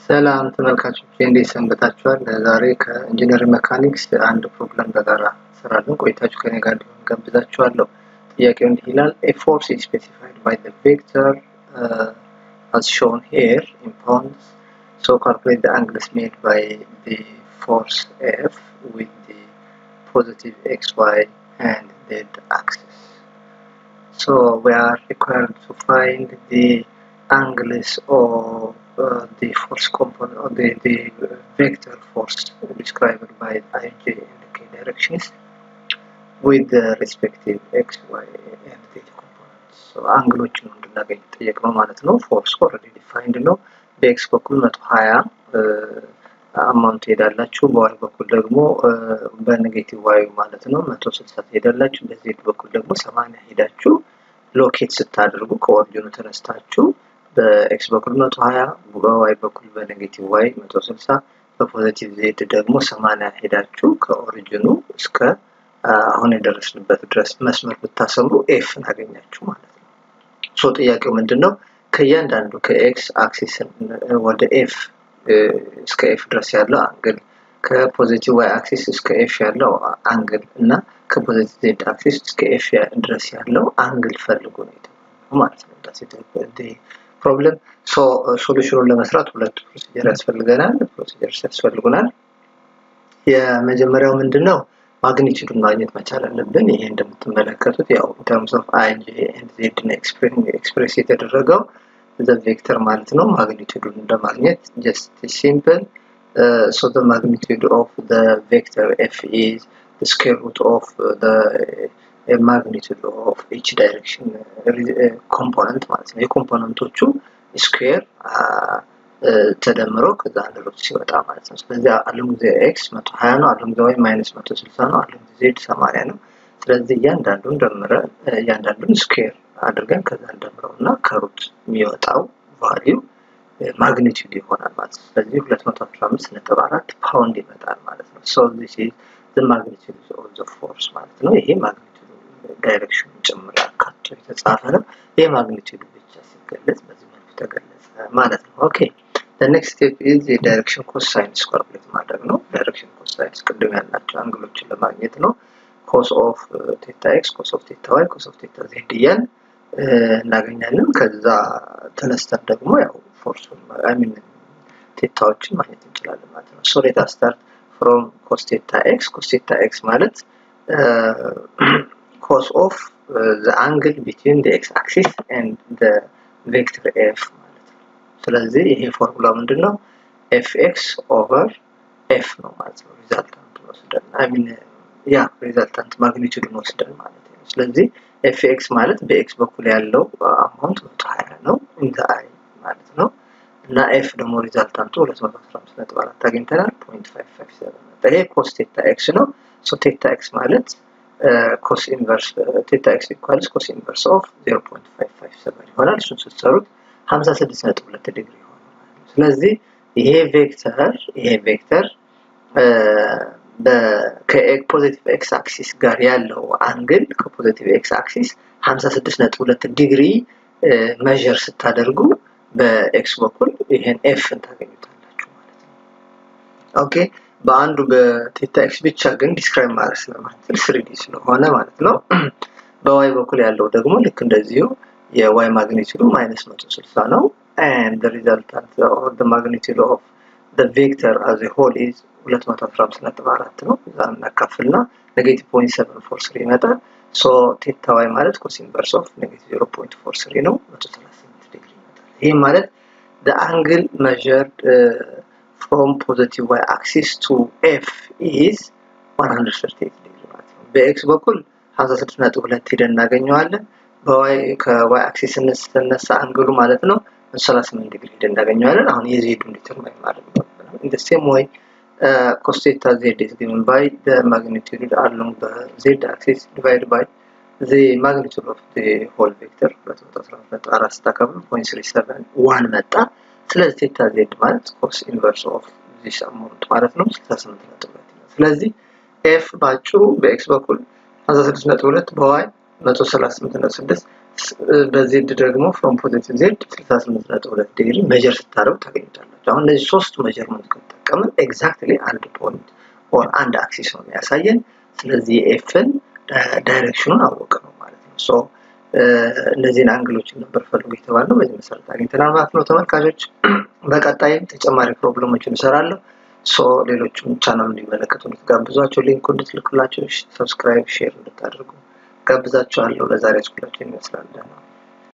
ሰላም ተመልካቾች እንዴት ሰንበታችኋል? ዛሬ ከኢንጂነሪንግ ሜካኒክስ አንድ ፕሮግራም በጋራ እንሰራለን። ቆይታችሁ ከኔ ጋር እንዲሆን ጋብዛችኋለሁ። ጥያቄው እንዲህ ይላል ኤ ፎርስ is specified by the vector uh, as shown here in pounds so calculate the angles made by the force F with the positive xy and z axis so we are required to find the angles of uh, the force component or the, the vector force described by ij and k directions with the respective x, y and z components. So አንግሎችን እንድናገኝ ጠየቅ ነው ማለት ነው። ፎርስ ኦልሬዲ ዲፋይንድ ነው። በኤክስ በኩል 120 አማውንት ትሄዳላችሁ። በዋይ በኩል ደግሞ በኔጌቲቭ ዋዩ ማለት ነው 160 ትሄዳላችሁ። በዜድ በኩል ደግሞ 80 ሄዳችሁ ሎኬት ስታደርጉ ከኦሪጂኑ ተነስታችሁ በኤክስ በኩል 120 በዋይ በኩል በኔጌቲቭ ዋይ 160 በፖዚቲቭ ዜድ ደግሞ 80 ሄዳችሁ ከኦሪጂኑ እስከ አሁን የደረስንበት ድረስ መስመር ብታሰምሩ ኤፍ እናገኛችሁ ማለት ነው። ሶ ጥያቄው ምንድን ነው? ከእያንዳንዱ ከኤክስ አክሲስ ወደ ኤፍ እስከ ኤፍ ድረስ ያለው አንግል ከፖዚቲቭ ዋይ አክሲስ እስከ ኤፍ ያለው አንግል እና ከፖዚቲቭ ዜድ አክሲስ እስከ ኤፍ ድረስ ያለው አንግል ፈልጉ ነው የተባለው ማለት ነው። ፕሮብለም ሶ ሶሉሽኑን ለመስራት ሁለት ፕሮሲጀር ያስፈልገናል። ፕሮሲጀርስ ያስፈልጉናል። የመጀመሪያው ምንድን ነው? ማግኒቱዱን ማግኘት መቻል አለብን። ይሄ እንደምትመለከቱት ያው ተርምስ ኦፍ አይ ጄ ኤንድ ዜድ ኤክስፕሬስ የተደረገው ዘ ቬክተር ማለት ነው። ማግኒቱዱን እንደማግኘት ጀስት ሲምፕል ሶ ዘ ማግኒቱድ ኦፍ ዘ ቬክተር ኤፍ ኢዝ ስኩዌር ሩት ኦፍ ዘ ማግኒቱድ ኦፍ ኢች ዳይሬክሽን ኮምፖነንት ማለት ነው። የኮምፖነንቶቹ ስኩዌር ተደምሮ ከዛ አንድ ሩት ሲወጣ ማለት ነው። ስለዚህ አለም ጊዜ ኤክስ መቶ ሀያ ነው። አለም ጊዜ ዋይ ማይነስ መቶ ስልሳ ነው። አለም ጊዜ ዜድ ሰማንያ ነው። ስለዚህ እያንዳንዱን ደምረን እያንዳንዱን ስኩዌር አድርገን ከዛ እንደምረው እና ከሩት የሚወጣው ቫሊዩ ማግኒቱድ ይሆናል ማለት ነው። ስለዚህ ሁለት መቶ አስራ አምስት ነጥብ አራት ፓውንድ ይመጣል ማለት ነው። ሶ ዚስ ኢዝ ዘ ማግኒቱድ ኦፍ ዘ ፎርስ ማለት ነው። ይሄ ማግኒቱድ ዳይሬክሽኑ ጭምር አካቶ የተጻፈ ነው። ይሄ ማግኒቱድ ብቻ ሲገለጽ በዚህ መልኩ ተገለጸ ማለት ነው። ኦኬ the next step is የዳይሬክሽን ኮሳይንስ ካልኩሌት ማድረግ ነው። ዳይሬክሽን ኮሳይንስ ቅድም ያልናቸው አንግሎችን ለማግኘት ነው። ኮስ ኦፍ ቴታ ኤክስ፣ ኮስ ኦፍ ቴታ ዋይ፣ ኮስ ኦፍ ቴታ ዜድ እያል እናገኛለን። ከዛ ተነስተን ደግሞ ያው ፎርሱን አይ ሚን ቴታዎችን ማግኘት እንችላለን ማለት ነው። ሶ ሌት ስታርት ፍሮም ኮስ ቴታ ኤክስ። ኮስ ቴታ ኤክስ ማለት ኮስ ኦፍ ዘ አንግል ቢትዊን ዘ ኤክስ አክሲስ ኤንድ ዘ ቬክተር ኤፍ ስለዚህ ይሄ ፎርሙላ ምንድን ነው? ኤፍ ኤክስ ኦቨር ኤፍ ነው ማለት ነው። ሪዛልታንት ወስደን አይ ሚን ያ ሪዛልታንት ማግኒቱድን ወስደን ማለት ነው። ስለዚህ ኤፍ ኤክስ ማለት በኤክስ በኩል ያለው አማውንት መቶ ሀያ ነው ኢንተ አይ ማለት ነው እና ኤፍ ደግሞ ሪዛልታንቱ ሁለት መቶ አስራ አምስት ነጥብ አራት አግኝተናል። ፖይንት ፋይቭ ፋይቭ ሰቨን መጣ። ይሄ ኮስ ቴታ ኤክስ ነው። ሶ ቴታ ኤክስ ማለት ኮስ ኢንቨርስ ቴታ ኤክስ ኢኳልስ ኮስ ኢንቨርስ ኦፍ ዜሮ ፖይንት ፋይቭ ፋይቭ ሰቨን ይሆናል። እሱን ስትሰሩት 56.2 ዲግሪ ይሆናል። ስለዚህ ይሄ ቬክተር ይሄ ቬክተር ከፖዚቲቭ ኤክስ አክሲስ ጋር ያለው አንግል ከፖዚቲቭ ኤክስ አክሲስ 56.2 ዲግሪ መዠር ስታደርጉ በኤክስ በኩል ይሄን ኤፍን ታገኙታላችሁ ማለት ነው። ኦኬ በአንዱ በቴታ ኤክስ ብቻ ግን ዲስክራይብ ማድረግ ስለማንችል ስሪዲ ስለሆነ ማለት ነው። በዋይ በኩል ያለው ደግሞ ልክ እንደዚሁ የዋይ ማግኒቱዱ ማይነስ 160 ነው and the resultant or the magnitude of the vector as a whole is 215.4 ነው እዛ እናካፍልና ኔጌቲቭ 0.743 ይመጣል ሶ ቴታ ዋይ ማለት ኮስ ኢንቨርስ ኦፍ ኔጌቲቭ 0.43 ነው 138 ዲግሪ ይመጣል ይህ ማለት the angle measured uh, from positive y axis to f is 138 ዲግሪ ማለት ነው በኤክስ በኩል 56.2 ሄደን እናገኘዋለን በዋይ ከዋይ አክሲስ ስነሳ አንግሉ ማለት ነው 38 ዲግሪ ሄደን እናገኘዋለን። አሁን የዜዱን ዲተርማይን ማድረግ ነው። in the same way uh, cos theta z is given by the magnitude along the z axis divided by the magnitude of the whole vector 214 ስታከብሩ 0.371 መጣ። ስለዚህ ቴታ ዜድ ማለት ኮስ ኢንቨርስ ኦፍ ዚስ አማውንት ማለት ነው 68 ነጥብ ስለዚህ ኤፍ ባጭሩ በኤክስ በኩል 56 ነጥብ 2 በዋይ 138.6 በዜድ ደግሞ ፍሮም ፖዚቲቭ ዜድ 68.2 ዲግሪ ሜጀር ስታደርጉ ታገኙታላችሁ። አሁን እነዚህ ሶስት ሜጀርመንት ከተጠቀምን ኤግዛክትሊ አንድ ፖይንት ኦር አንድ አክሲስ ነው የሚያሳየን። ስለዚህ የኤፍን ዳይሬክሽኑን አወቅ ነው ማለት ነው። ሶ እነዚህን አንግሎችን ነበር ፈልጉ የተባለው በዚህ መሰረት አግኝተናል ማለት ነው። ተመልካቾች በቀጣይም ተጨማሪ ፕሮብለሞችን እሰራለሁ። ሶ ሌሎችም ቻናል እንዲመለከቱ እንድትጋብዟቸው ሊንኩ እንድትልኩላቸው ሰብስክራይብ ሼር እንድታደርጉ ጋብዛችኋለሁ። ለዛሬ ስኩላችን ይመስላል።